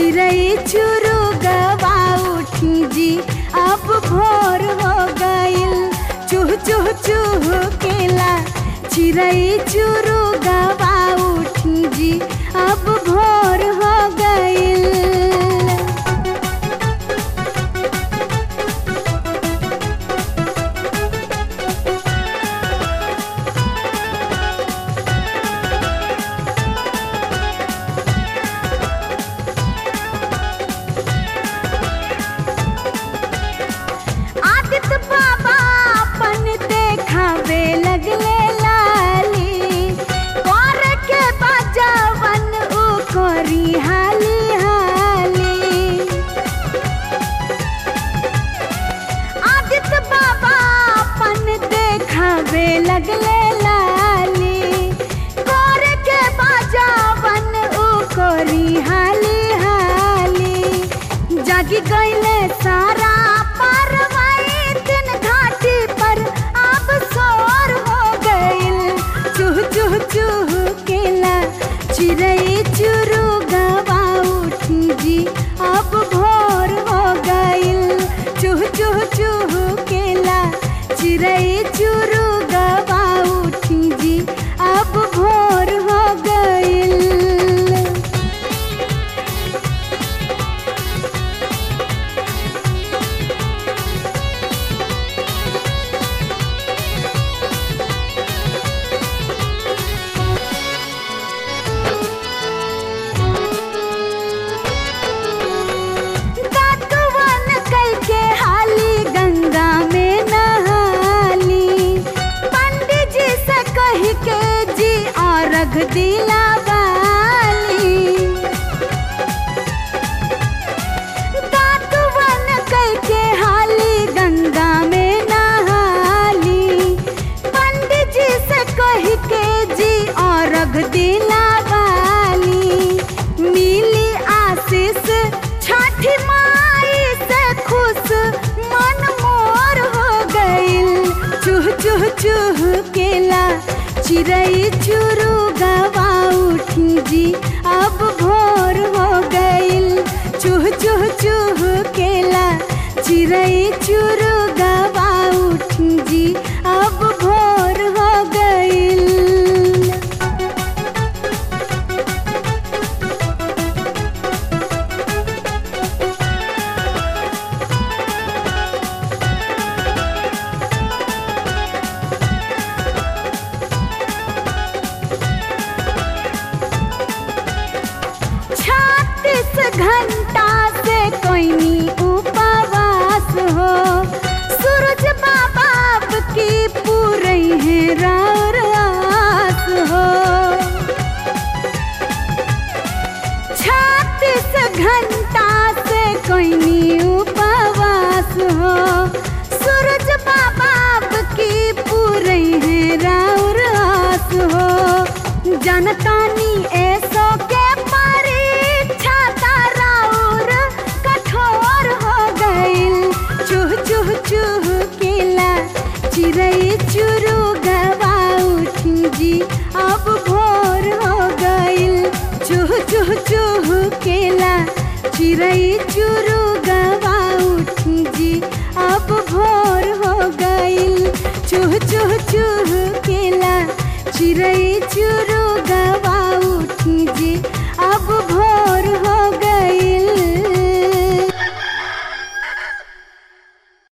चिड़ै चुरू गवा उठी जी अब भोर हो गइल चूह चूह चूह केला चिड़ै चुरू गवा उठी जी अब भोर हो गइल आदित्य बाबा अपन देखावे लगले लाली कर के बजावन उ करी हाली हाली आदित्य बाबा अपन देखावे लगले लाली कर के बजावन उ करी हाली हाली जागी गईले सारा पारवाई दिन घाटी पर अब सोर हो गइल चूह चूह चूह केला चिड़ै चुरू गवा उठी जी अब भोर हो गइल चूह चूह चूह केला चिड़ै चुरू गवा उठी जी अब भोर हो गइल दातुवन कल के हाली गंगा में नहाली पंडित जी से कह के जी अर्घ दिला वाली दातुवन कल के हाली गंगा में नहाली पंडित जी से कह के जी अर्घ दिला वाली मिली आशीष छठी माई से खुश मन मोर हो गइल चूह चूह चूह केला चिड़ै चुरू गवा उठी जी अब भोर हो गइल चूह चूह चूह केला चिड़ै चुरू गवा उठी जी अब भोर हो गइल छत्तीस घंटा से कोई उपवास हो सूरज बाबा की पूरे है रार आस हो छत्तीस घंटा से कोई उपवास हो सूरज बाबा की पूरे है रार आस हो जनतानी ऐसो के परीक्षा ताराउर कठोर हो गइल चूह चूह चूह केला चिड़ै चुरू गवा उठी जी अब भोर हो गइल चूह चूह चूह केला चिड़ै चुरू